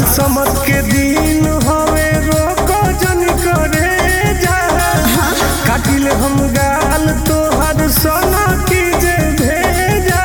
समत के दिन हवे रोको जन करे जा काटिल हम गाल तोहर सोना की जे भेजा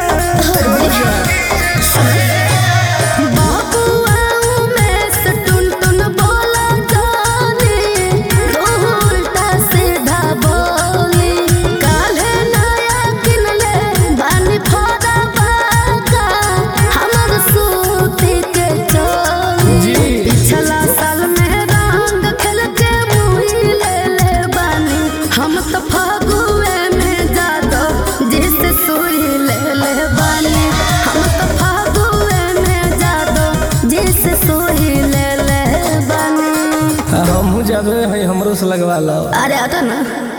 बाबुआ में से टुन टुन बोला जाने तू उल्टा सीधा बोली काल्हे नया किनले बानी फोड़ा बाका हमर सूती के चोली जी। पिछला साल में रंग खेल के मुही ले ले बानी हम तो फगुए में जादो जिस सुई ले ले बानी हम तो फगुए में जादो जिस सुई ले ले बानी हमहू जादे है हमरो से लगवा लो अरे आता ना